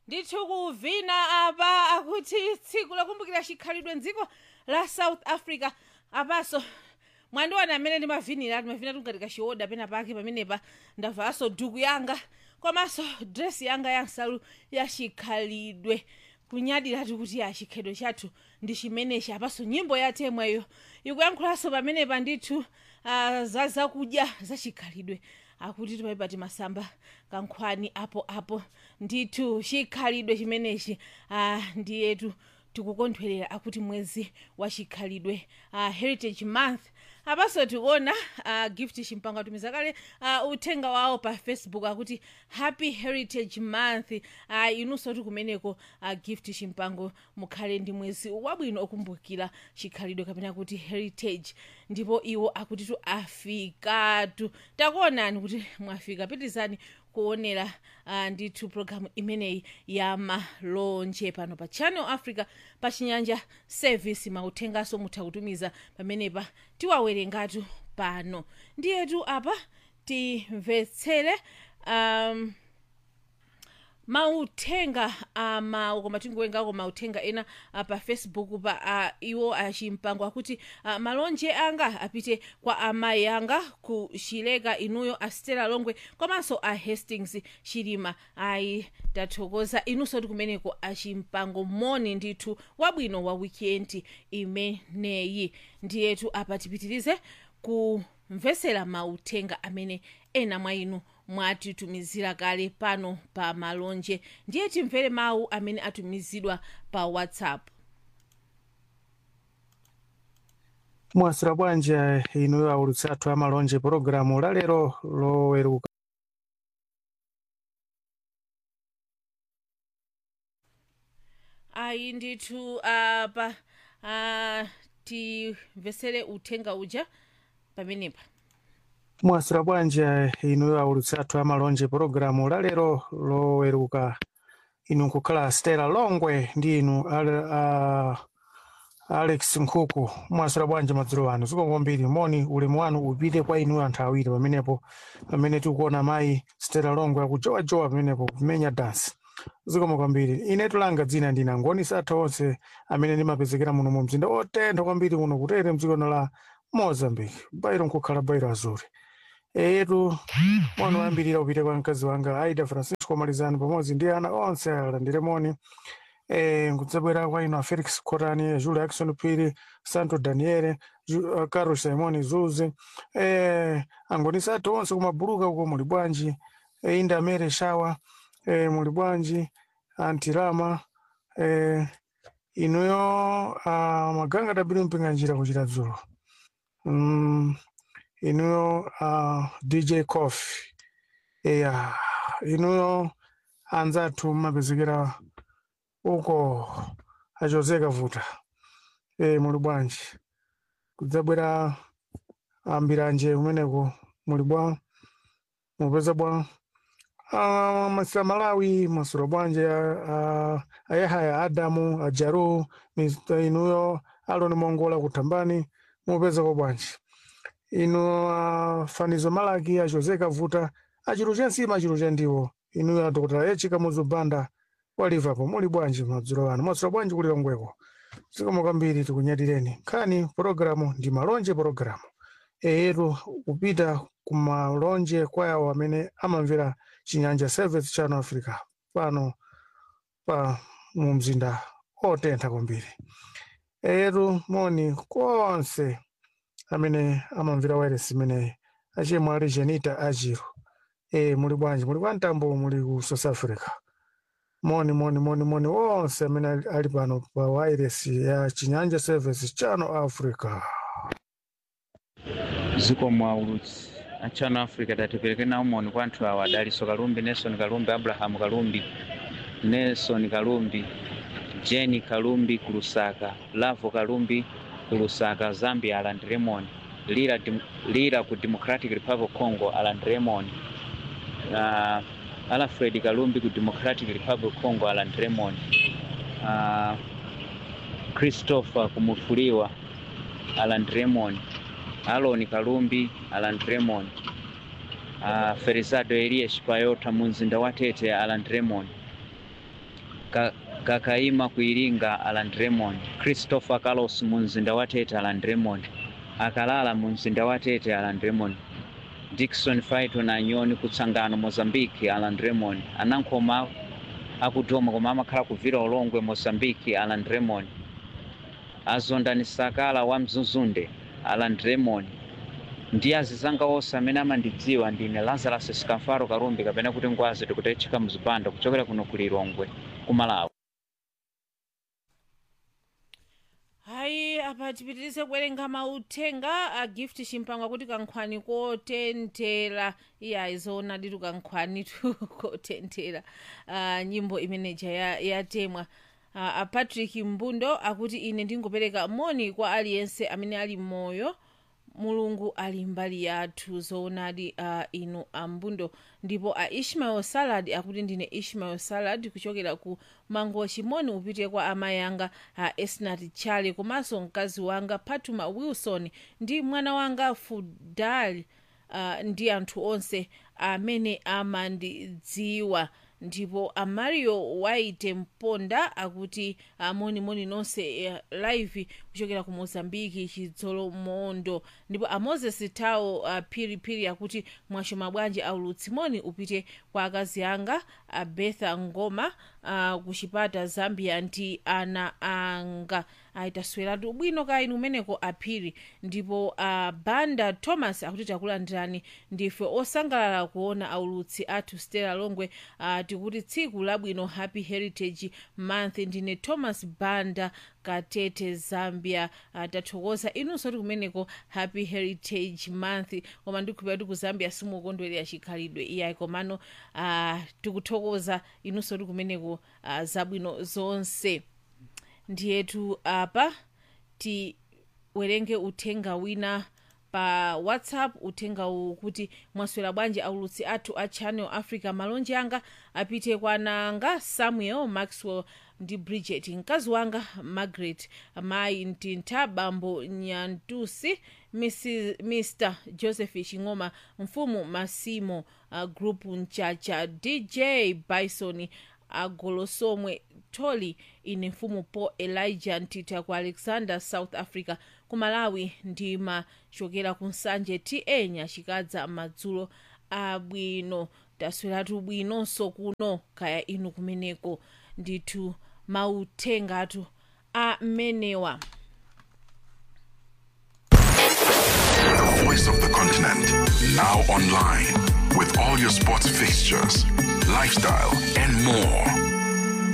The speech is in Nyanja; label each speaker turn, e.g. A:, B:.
A: ndithu kuvina apa akuti tsiku lokumbukira chikhalidwe mdziko la south africa apaso mwandiwana amene ndimavinira ndimavina tungati kachiwoda pena pake pamenepa ndavaso duku yanga komanso dress yanga ya nsalu ya chikhalidwe kunyadiratu kuti ya chikhalidwe chathu ndi chimenechi apaso nyimbo ya temweyo ikuyankhulanso pamenepa ndithu uh, za zakudya za chikhalidwe akuti timaipati masamba kankhwani apo apo ndithu chikhalidwe chimenechi uh, ndiyetu tikukondwerera akuti mwezi wa chikhalidwe uh, heritage month apaso tikuona uh, gift chimpango atumiza kale uh, uthenga wawo pa facebook akuti happy heritage month uh, inunso ti kumeneko uh, gift chimpango mukhale ndi mwezi wabwino okumbukira chikhalidwe kapena kuti heritage ndipo iwo akuti tu afikatu takuonani kuti mwafika pitizani kuonera uh, ndithu programu imeneyi ya malonje pano pa channel africa pa chinyanja service mauthengaso mutha kutumiza pamenepa tiwawerengatu pano ndiyetu apa timvetsere um, mauthenga ama koma tingowerengako mauthenga ena uh, pa facebook pa uh, iwo achimpango akuti uh, malonje anga apite kwa amayi anga ku chileka inuyo a stella longwe komanso a hastings chilima ayi tathokoza inunso ti kumeneko achimpango moni ndithu wabwino wa weekend imeneyi ndiyetu apa tipitirize kumvesera mauthenga amene ena mwa inu mwatitumizira kale pano pa malonje ndiye timvere mawu amene atumizidwa pa whatsapp
B: mwasira bwanji inuyo aulutsi athu amalonje pologalamu lalero loweruka
A: ayi ndithu apa uh, timvesere uthenga uja pamenepa
B: mwasira bwanji inuyo aulutsi athu amalonje pologalamu lalero loweruka inu nkukhala stela longwe ndi inu ale, uh, alex nkhuku mwasira bwanji madzulo anu zikomo kwambiri moni ulemu wanu upite kwa inu anthu awiri pamenepo pamene tikuona mayi stela longwe akujowajowa pamenepo kumenya dansi zikomo kwambiri ine tulanga dzina ndina angoni satha onse amene ndimapezekera muno mu mzinda otentha kwambiri kuno kutere mdzikono la mozambique bairo nkukhala bairo azuri etu moni wayambirira upite kwa mkazi wanga aida francisco malizani pamodzi ndi ana onse alandire moni eh, nkudzabwera kwa ino a felix cotani julia jackson piri santo daniele Ju- uh, carlos simoni zuzi eh, angonisa athu onse kumabuluka uko muli bwanji eh, inda mere shawa eh, muli bwanji antirama eh, inuyo uh, maganga tabiri mpinga njira kuchita dzulo mm, inuyo uh, dj coffee eya inuyo anzathu mmapezekera uko achozeka vuta e, muli bwanji kudzabwera ambiranje kumeneko muli bwa mupeza bwa Ah, masira malawi masura bwanje ah, ayahaya adamu ajaru Mr. inuyo aloni mongola kutambani mupeza kwa bwanji inu uh, fanizo malaki achozeka vuta achiru chensima achiru chandiwo inuyo adokotera echika muzubanda wa liverpool muli bwanji madzulo ano masura bwanji kuli longweko zikomo kwambiri tikunyadireni nkhani pologalamu ndi malonje pologalamu eyetu kupita kumalonje kwa yawo amene amamvera chinyanja service channel africa pano pa mu mzinda otentha kwambiri eyetu moni konse amene amamvera wairesi imeneyi achimwe ali jenita ajiro e muli bwanji muli kwa mtambo muli ku south africa moni moni moni moni wonse amene ali- ali pano pa wairesi ya chinyanja service channel africa
C: ziko mwaulutsi a channel africa tatipereke nawo moni kwa anthu awa adaliso kalumbi nelson kalumbi abrahamu kalumbi nelson kalumbi jeni kalumbi ku lusaka lavo kalumbi ku lusaka zambia aland remon lira, Dem- lira ku democratic republic of congo aland remon uh, alfred kalumbi ku democratic republic of congo aland remon uh, christopher kumufuliwa aland remon aloni kalumbi aland remon uh, ferizado elias payota mu mzinda wa tete aland remon Ka- kakaima ku iringa alan raymond christopher carlos mu mzinda wa tete alan raymond akalala mu mzinda wa tete alan raymond dickson faito na nyoni kutsangano mozambique alan raymond anankhoma akudoma koma amakhala kuvira ulongwe mozambique alan raymond azondani sakala wa mzuzunde alan raymond ndi azizanga onse amene amandidziwa ndine lazarus skamfaro karumbi kapena kuti ngwazi tikutechika mzipanda kuchokera kuno ku lilongwe ku malawi
A: hayi apa tipitirize kuwerenga mauthenga a gift chimpangwa kuti kankhwani kotenthera iye ayizoona ditu kankhwani tu kotenthera uh, nyimbo imeneja ya- yatemwa uh, a patrick mbundo akuti ine ndingopereka moni kwa aliyense amene ali moyo mulungu ali mbali yathu zoonadi uh, inu ambundo ndipo a ishmael salad akuti ndine ishmael salad kuchokera ku mangochi moni upite kwa amayi anga a esnat chale komanso mkazi wanga patuma wilson ndi mwana wanga fudal uh, ndi anthu onse amene amandidziwa ndipo amario waite mponda akuti amonimoni nonse eh, live kuchokera ku mozambiki chidzolo mondo ndipo amoses tawo uh, phiriphiri akuti mwashoma bwanji aulutsi moni upite kwa akazi anga a betha ngoma uh, ku chipata zambia ndi ana anga ayitasweratu bwino ka inu umeneko aphiri ndipo uh, banda thomas akuti takulandirani ndife osangalala kuona aulutsi athu stella longwe uh, tikuti tsiku labwino happy heritage month ndine thomas banda katete zambia uh, tathokoza inunso ti kumeneko happy heritage month koma ndikuphera kuti ku zambia simukondwerera chikhalidwe iyayi komano uh, tikuthokoza inunso ti kumeneko uh, zabwino zonse ndiyetu apa tiwerenge uthenga wina pa whatsapp uthenga uwu kuti mwaswera bwanji aulutsi athu a channel africa malonje anga apite kwa nanga samuel maxwell ndi bridget mkazi wanga margaret mayi mtintha bambo nyantusi Mrs, mr joseph ching'oma mfumu masimo uh, group mchacha dj bison agolosomwe toli ine mfumu paul elijah ntita ku alexander south africa ku malawi ndimachokera ku nsanje ta nyachikadza madzulo abwino tasweratu bwinonso kuno kaya inu kumeneko ndithu mauthengatu amenewa
D: The voice of the continent. Now online with all your sports fixtures, lifestyle, and more.